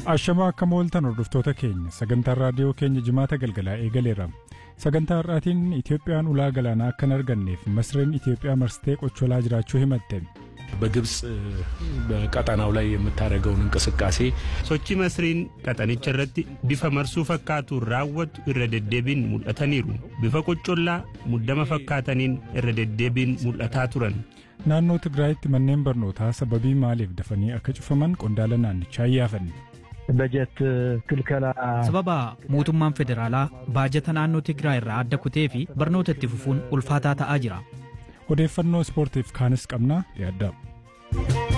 Ashamaa akka mooltan hordoftoota keenya sagantaan raadiyoo keenya jimaata galgalaa eegaleera. Sagantaa har'aatiin Itoophiyaan ulaa galaanaa akka hin arganneef masreen Itoophiyaa marsitee qocholaa jiraachuu himatte. በግብፅ በቀጠናው ላይ የምታደርገውን እንቅስቃሴ sochi masriin qaxanicha irratti bifa marsuu fakkaatuun raawwattu irra deddeebiin mul'ataniiru bifa qoccollaa muddama fakkaataniin irra deddeebiin mul'ataa turan Naannoo Tigraayitti manneen barnootaa sababii maaliif dafanii akka cufaman qondaala naannichaa iyyaafanne. በጀት ክልከላ sababa mootummaan federaalaa baajata naannoo Tigraay irraa adda kutee fi barnoota itti fufuun ulfaataa ta'aa jira. Odeeffannoo ispoortiif kaanis qabnaa dhiyaaddaa.